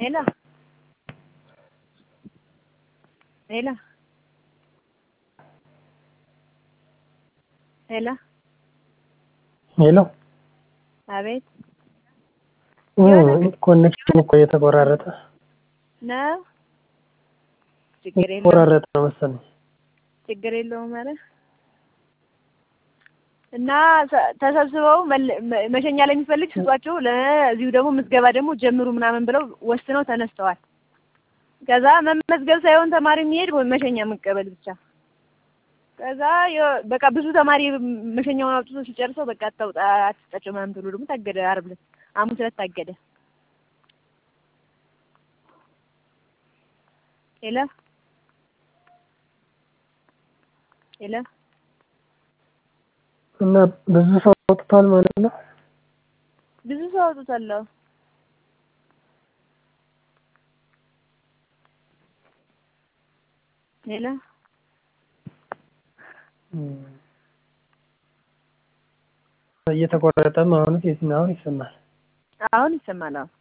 ሄሎ ሄሎ ሄሎ ሄሎ አቤት ኮኔክሽን እኮ እየተቆራረጠ ነው። ችግር የለውም የተቆራረጠ ነው መሰለኝ። ችግር የለውም ኧረ እና ሰ- ተሰብስበው መል- መ- መሸኛ ለሚፈልግ ስጧቸው፣ ለዚሁ ደግሞ ምዝገባ ደግሞ ጀምሩ ምናምን ብለው ወስነው ተነስተዋል። ከዛ መመዝገብ ሳይሆን ተማሪ የሚሄድ ወይ መሸኛ መቀበል ብቻ። ከዛ የ- በቃ ብዙ ተማሪ መሸኛውን አውጥቶ ሲጨርሰው በቃ አታውጣ አትስጣቸው ምናምን ተብሎ ደግሞ ታገደ። ዓርብ ዕለት ሐሙስ ዕለት ታገደ። ሄሎ ሄሎ እና ብዙ ሰው አውጥቷል ማለት ነው። ብዙ ሰው አውጥቷል። አዎ። ሄሎ እም። እየተቆረጠም አሁን የትኛውን ይሰማል? አሁን ይሰማል። አዎ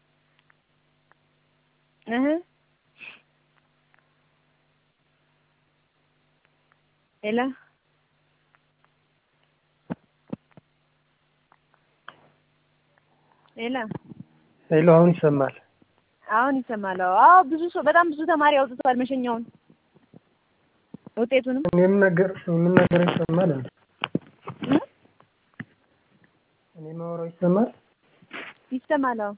እህ ሄሎ ሄሎ ሄሎ አሁን ይሰማል። አሁን ይሰማል። አዎ አዎ ብዙ ሰው በጣም ብዙ ተማሪ አውጥቷል መሸኛውን ውጤቱንም እኔም ነገር እኔም ነገር ይሰማል እንዴ? እ? እኔ ማወራው ይሰማል? ይሰማል። አዎ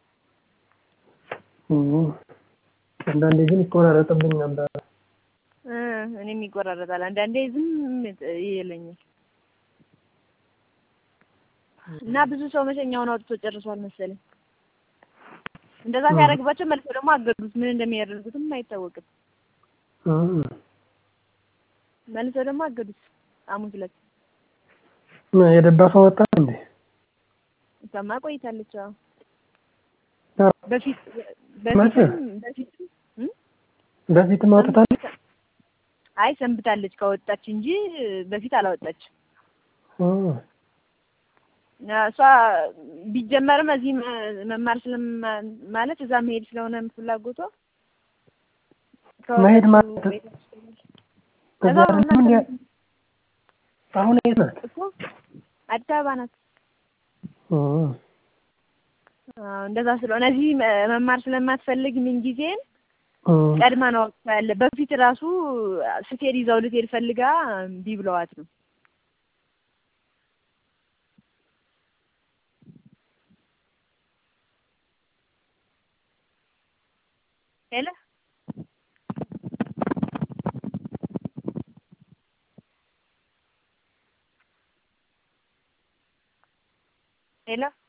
እም። አንዳንዴ ግን ይቆራረጥብኝ ነበር። እ እኔም ይቆራረጣል። አንዳንዴ ዝም ይለኛል። እና ብዙ ሰው መሸኛውን አውጥቶ ጨርሷል መሰለኝ። እንደዛ ሲያደርግባቸው መልሰው ደግሞ አገዱት። ምን እንደሚያደርጉትም አይታወቅም። እም። መልሰው ደግሞ አገዱት። ሐሙስ ዕለት እና የደባ ሰው ወጣ እንዴ? እሷማ ቆይታለች። አዎ አዎ። በፊት መቼ? በፊትም በፊትም እ? በፊትም አውጥታለች? አይ ሰንብታለች ከወጣች እንጂ በፊት አላወጣችም። እም። እና እሷ ቢጀመርም እዚህ መ- መማር ስለማ ማለት እዛ መሄድ ስለሆነ ፍላጎቷ መሄድ ከወጣችው ማለት ቤት ውስጥ እዛ እዛው አይደለም እንዴ? እናንተ አሁን የት ናት? እኮ አዲስ አበባ ናት። እም። አዎ እንደዛ ስለሆነ እዚህ መ- መማር ስለማትፈልግ ምን ጊዜም እም። ቀድማ ነው አውጥታ ያለ። በፊት ራሱ ስትሄድ ይዛው ልትሄድ ፈልጋ እምቢ ብለዋት ነው። ሄሎ ሄሎ